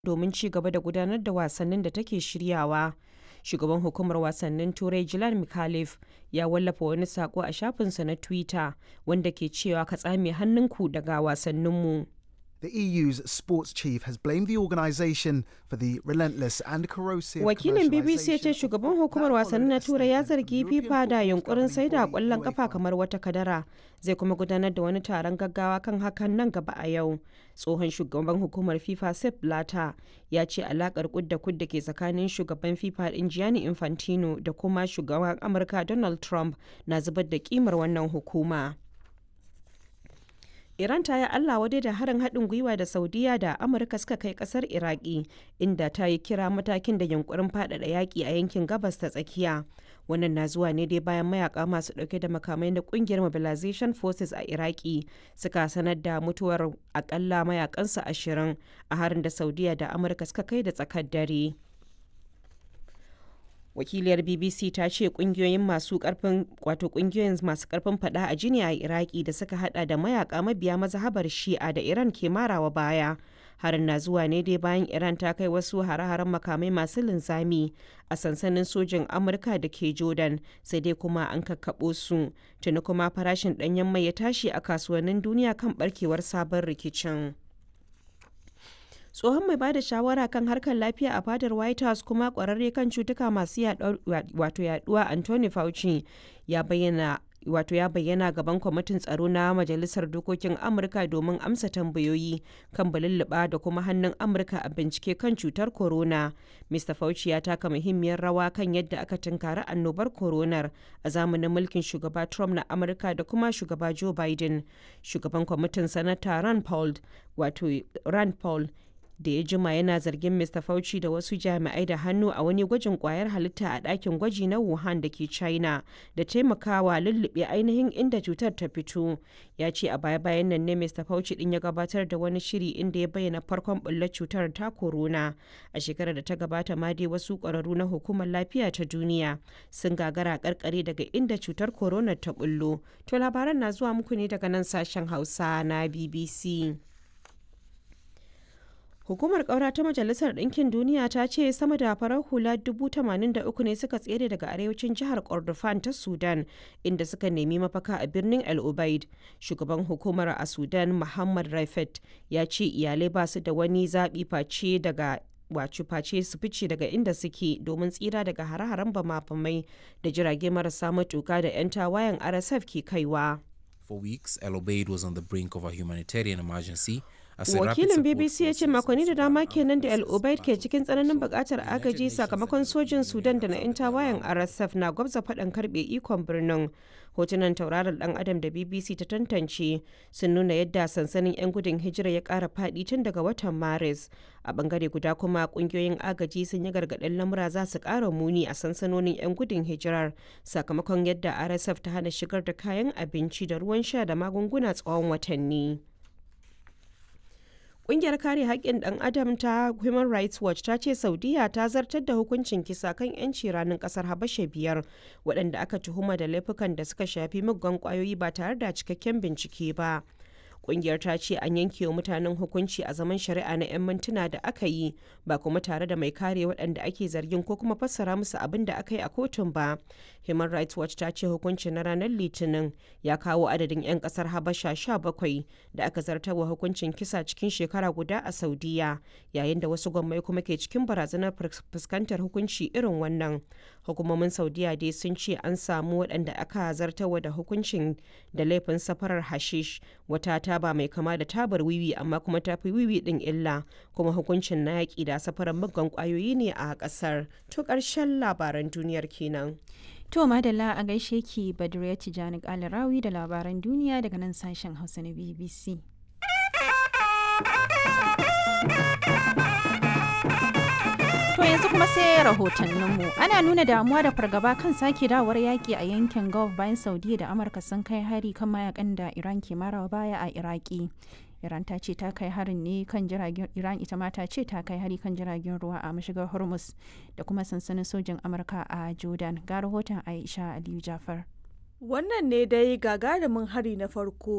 domin ci gaba da gudanar da wasannin da take shiryawa. Shugaban hukumar wasannin Turai Jilan Mikhalif ya wallafa wani sako a shafinsa na Twitter wanda ke cewa ka tsame hannunku daga wasanninmu. The EU's sports chief has blamed the organisation for the relentless and corrosive Wakilin BBC ya ce commercialisation shugaban of- hukumar That wasanni na followed a Turai ya statement zargi from the FIFA da European yunkurin football saida governing kwallon body, kafa UEFA. kamar wata kadara. Zai kuma gudanar da wani taron gaggawa kan hakan nan gaba a yau. Tsohon shugaban hukumar FIFA Sepp Blatter ya ce alakar kudda kudda ke tsakanin shugaban FIFA din Gianni Infantino da kuma shugaban Amurka Donald Trump na zubar da kimar wannan hukuma. Iran ta yi Allah wadai da harin haɗin gwiwa da Saudiya da Amurka suka kai ƙasar Iraki, inda ta yi kira matakin da yunkurin faɗaɗa yaƙi a yankin gabas ta tsakiya. Wannan na zuwa ne dai bayan mayaka masu ɗauke da makamai na ƙungiyar Mobilization Forces a Iraki suka sanar da mutuwar akalla mayakansu ashirin a harin da Saudiya da Amurka suka kai da tsakar dare. wakiliyar bbc ta ce kungiyoyin masu karfin wato kungiyoyin masu karfin fada a jini a iraki da suka hada da mayaka mabiya mazhabar shi'a da iran ke marawa baya harin na zuwa ne dai bayan iran ta kai wasu hare-haren makamai masu linzami a sansanin sojin amurka da ke jordan sai dai kuma an kakkaɓo su tuni kuma farashin ɗanyen mai ya tashi a kasuwannin duniya kan barkewar sabon rikicin tsohon mai bada shawara kan harkar lafiya a fadar white house kuma kwararre kan cutuka masu wato yaduwa anthony fauci ya bayyana wato ya bayyana gaban kwamitin tsaro na majalisar dokokin amurka domin amsa tambayoyi kan balulluɓa da kuma hannun amurka a bincike kan cutar corona mr fauci ya taka muhimmiyar rawa kan yadda aka tunkari annobar coronar a zamanin mulkin shugaba trump na amurka da kuma shugaba joe biden shugaban kwamitin sanata rand paul wato rand paul da ya jima yana zargin Mr. Fauci da wasu jami'ai da hannu a wani gwajin kwayar halitta a ɗakin gwaji na Wuhan da ke China da taimakawa lullube ainihin inda cutar ta fito. Ya ce a baya-bayan nan ne Mr. Fauci din ya gabatar da wani shiri inda ya bayyana farkon bullar cutar ta corona. A shekarar da ta gabata ma dai wasu ƙwararru na hukumar lafiya ta duniya sun gagara karkare daga inda cutar corona ta bullo. To labaran na zuwa muku ne daga nan sashen Hausa na BBC. Hukumar ƙaura ta Majalisar Ɗinkin Duniya ta ce sama da farar hula 83 ne suka tsere daga arewacin jihar Kordofan ta Sudan inda suka nemi mafaka a birnin El Ubaid. Shugaban hukumar a Sudan Muhammad Raifet ya ce iyalai ba su da wani zaɓi face daga wacu face su fice daga inda suke domin tsira daga hare-haren bama-bamai da jirage marasa matuka da 'yan tawayen RSF ke kaiwa. For weeks, El Obeid was on the brink of a humanitarian emergency. as a rapid wakilin support bbc ya ce forces makonni da of dama Sudan kenan da Armed el obaid ke Forces cikin tsananin bukatar United agaji Nations sakamakon and sojin European sudan da na 'yan Union tawayen have rsf na gwabza faɗan karɓe ikon birnin hotunan tauraron dan adam da bbc ta tantance sun nuna yadda sansanin 'yan gudun hijira ya ƙara faɗi tun daga watan maris a bangare guda kuma ƙungiyoyin agaji sun yi gargaɗin lamura za su ƙara muni a sansanonin 'yan gudun hijirar sakamakon yadda rsf ta hana shigar da kayan abinci da ruwan sha da magunguna tsawon watanni. Ƙungiyar kare haƙƙin ɗan adam ta Human Rights Watch ta ce Saudiya ta zartar da hukuncin kisa kan 'yanci ranar ƙasar Habasha biyar waɗanda aka tuhuma da laifukan da suka shafi muggan ƙwayoyi ba tare da cikakken bincike ba. Ƙungiyar ta ce an yanke wa mutanen hukunci a zaman shari'a na 'yan mintuna da aka yi ba kuma tare da mai kare waɗanda ake zargin ko kuma fassara musu abin da aka yi a kotun ba. Human Rights Watch ta ce hukuncin na ranar Litinin ya kawo adadin 'yan ƙasar Habasha 17 da aka zartarwa hukuncin kisa cikin shekara guda a Saudiya yayin da wasu gwammai kuma ke cikin barazanar fuskantar hukunci irin wannan. Hukumomin Saudiya dai sun ce an samu waɗanda aka zartarwa da hukuncin da laifin safarar hashish wata taba mai kama da tabar wiwi amma kuma ta fi wiwi ɗin illa kuma hukuncin na yaƙi da safarar muggan ƙwayoyi ne a ƙasar. To ƙarshen labaran duniyar kenan. To madalla a gaishe ki Badriya Tijani Kalarawi da labaran duniya daga nan sashen Hausa na BBC. To yanzu kuma sai rahotanninmu. Ana nuna damuwa da fargaba kan sake dawar yaƙi a yankin Gulf bayan Saudiya da Amurka sun kai hari kan mayakan da Iran ke marawa baya a Iraki. Iran ta ce ta kai harin ne kan jiragen Iran ita ma ta ce ta kai hari kan jiragen ruwa a mashigar Hormuz da kuma sansanin sojin Amurka a Jordan. Ga rahoton Aisha Aliyu Jafar. Wannan ne dai gagarumin hari na farko